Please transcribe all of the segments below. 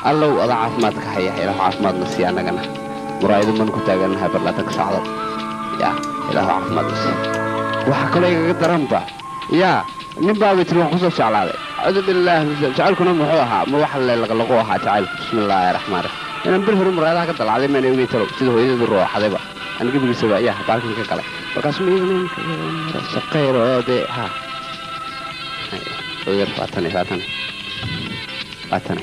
allow adaa caafimaadka haya ilaahu caafimaadna sii annagana muraayado man ku taagannahay barlaatanka sacdo yaa ilaahu caafimaadna sii waxaa kaloo igaga daranba yaa nin baaba tiri waan kusoo jeclaaday acuudu bilaahi min shaytaan- jacaylkuna muxuu ahaa ma wax laqlaqu ahaa jacaylku bismi illaahi raxmaan raxiim inaan bil hore muraayadaha ka dalacday maana ogey talow sida hooyadeedu rooxadayba aan gebigiisaba yaa baalkan ka galay markaas ma iyadana shaqayr oo dee ha oyar waatane waatane waatane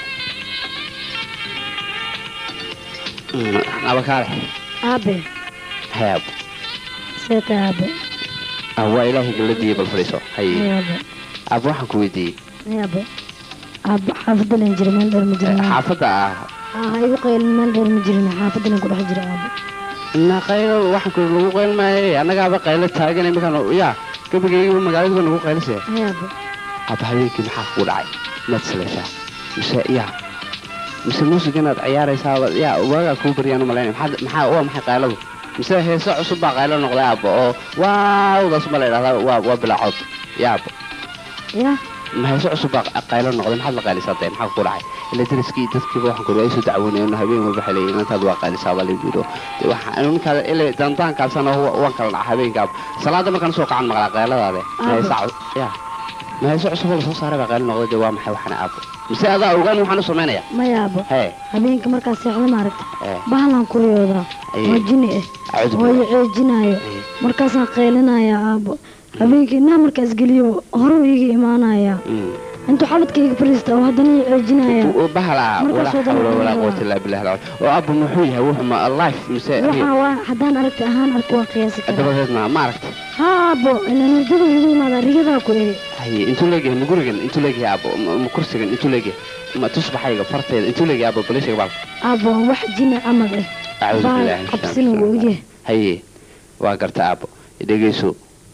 abakaale aabe hayaab seeta aabe ah waa ilaahay galadiiya bal fadhiiso hay aabe ab waxaan ku weydiiyey aabe aabe xaafadda len jira meel dheer ma jirin xaafadda ah ha igu qaylin meel dheer ma jirin xaafadda len ku dhex jira aabe na qaylo waxaan ku lagu qayl maaye annagaaba qaylo taagan iminkaan yaa gabagaygiiba magaaladiiba nagu qaylisee aabe aba habeenkii maxaa kugu dhacay maad salaysaa mise yaa mise muusig inaad ciyaaraysaaba yaa waagaa kuu baryaan u malaynaya maxaad- maxaa waa maxay qayladu mise heese cusub baa qaylo noqday aabba oo waawdaas ma la idhahdaa waa waa bilaacood yaaba ya ma heese cusub baa qaylo noqday maxaad la qaylisaa dee maxaa kugu dhacay ila dariskii dadkiiba waxaan kuri ay soo dacwoonayeen habeen walba waxay leeyihin intaad waa qaylisaaba lagu yidho dee waxaa ninkaada ila dandaankaasana waan kala dhaca habeenkaaba salaada markaan soo kacan maqlaa qayladaade ma heese cu- yaa ma heese cusub oo lasoo saaray baa qaylo noqday dee waa maxay waxana aabbo mise adaa ogaan waxaan u samaynaya maya aabe hee habeenka markaa seexda maaragta ee bahalan kuriyoodaa Aye. oo jini ah acuudu oo billah. i ceejinaayo Aye. markaasaan qaylinaya aabo habeenkii inaa markaas geliyo horuu iiga imaanaya Mm. intuu xabadkayga fariista oo haddana i ceejinaya oo bahala Markaas walaa oo dhan xawla walaa waa- quwata illaa billah alcali oo abba muxuu yahay wuxuu ma life mise waxaa waa haddaan aragti ahaan arko waa qiyaasi karaa dabadeedna ma aragta ha aabo ilaan hurdada igu imaada rigadaa ku eri haye intuu leegyahay ma gurigan intuu leegyahay aabbo ma- ma kursigan intuu leegyahay ma tusbaxayga farteeda intuu leegyahay aabbo balishiga baal aabo waa wax jini camal ah acuudu baal billahi min cabsina shaytaani wuu rajiim. ogyahay haye waa garta aabbo dhegeyso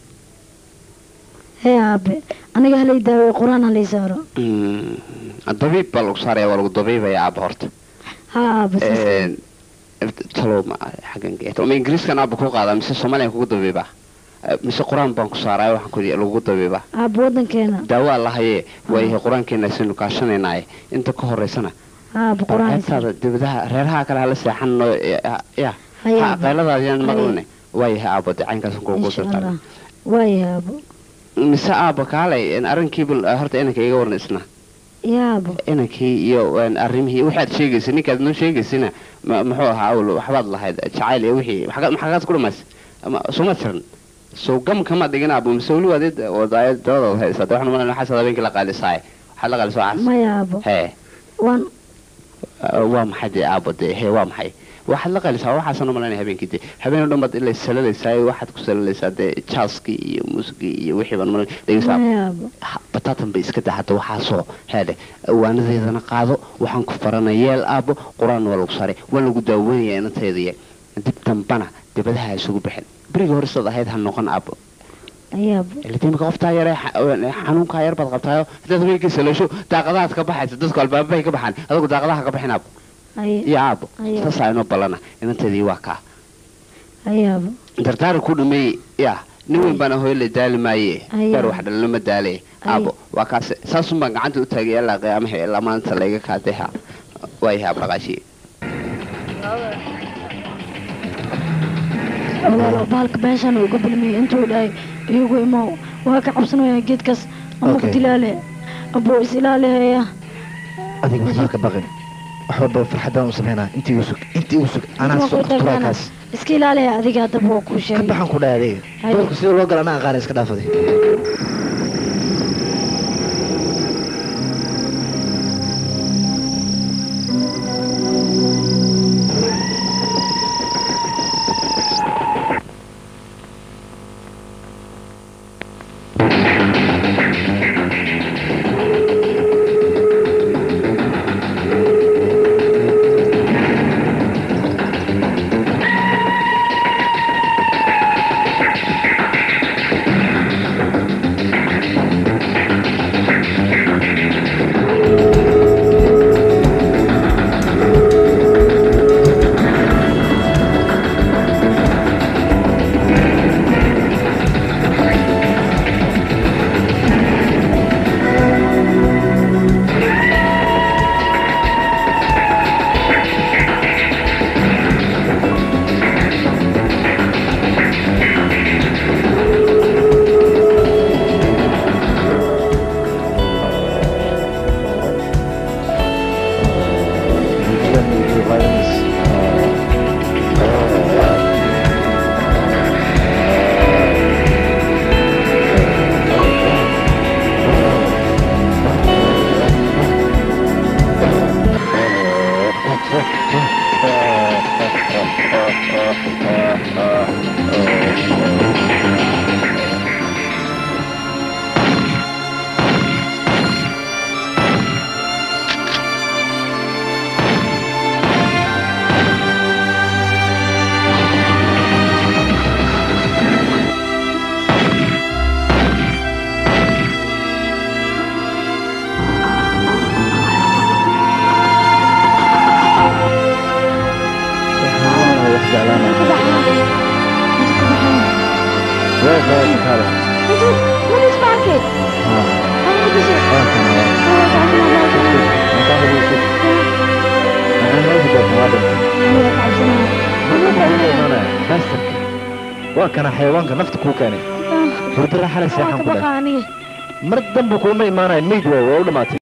hee aabe aniga halay daaweey qur-aan halay saaro Mm, dabiib baa lagu saaraya waa lagu dabiibaya aabba horta ha aabe saas Een, talow ma xaggan geeto ma ingiriiskan aabba ku qaadaa mise soomaaliyan kugu dabiibaa Eh, mise qur-aan baan ku saaraya waxaan ku yidhi lagu dabiibaa aabe waddankeena daawaa lahayee waayahay qur-aankeena aynu kaashanaynaye inta ka horeysana ha aabe qur-aan halay saaro qaybtaada dibadaha reeraha kale hala seexano ya Haye, ha, aabbo. qayladaadiyaan Haye. maqline waayahay aabbo dee caynkaas kugu insha dirtaa allah waayahay aabo mise aabbo kaalay een, arrinkiiba eh, horta inanka iga waran isna ya aabo inankii iyo een, arrimihii waxaad sheegaysa ninkaad noo sheegaysina ma- muxuu ahaa awl waxbaad lahayd jacayl iyo wixii maxaa- maxaagaad ku dhamays suma tiran sow gam kama dhigin aabbo mise weli waadid wadaayad dabadaad haysa de waxaan umalan waxaas habeenkii la qaalisaaye waxaad la qaaliso waxaas maya aabo hee waan Uh, waa maxay dee aabbo dee hee waa maxay waxaad la qalisaa waxaasan u malaynaya habeenkii dee habeen o dhan baad ilay salalaysaa waxaad ku salalaysaa dee jaaskii iyo muusigii iyo wixii baan malan dhegeysaa maya aabo Ha, bataatan bay iska daa hadda waxaasoo heedhe waanadeedana qaado waxaan ku farana yeel aabbo qur-aan waa lagu saaray waa lagu daaweynaya inanteediya dib dambana dibadaha ha isugu bixin berigii hore sidaad ahayd ha noqon aabbo aya aabo ilatiimka qoftaa yare xanuunkaa yar baad qabtaayo hadaad habeenkii salasho daaqadahaad ka baxaysa dadku albaabahay ka baxaan adigu daaqadaha ka bixin aabbo aye iyo aabbo Ayo. saasaa inoo ballana inanteedii waa kaa aya aabo dardaara ku dhameeyey yaa nin weyn baana hooyole daali maaye Ayo. beer wax dhalina ma daale Ayo. aabbo waa kaase saasun baan gacanta u taagay ilaa qiyaamaha ilaa maanta layga kaatay ha waayahay abdhaqaashiye walaalo bahalka beeshaan uga bilmiyey intuu dhahay iyagu imow waa ka cabsanaya geedkaas ama ku Okay. dilaale abuu is ilaalihaya adiga waxbaa ka baqin wax walba farxadaan u samaynaa intii igu sug intii igu sug anaa Waa soo ku tagaana. turaakaas iska ilaalihaya adiga haddaba waa kuu ka sheegay baxan ku dhahay adiga Haye. doolka sida loo gala anaa aqaana iska dhaafaday waa kana xayawaanka nafta kuu keenay hurdara xalay seexan ku dheh mar dambe kuuma imaanayo meyd waay waa u dhamaatay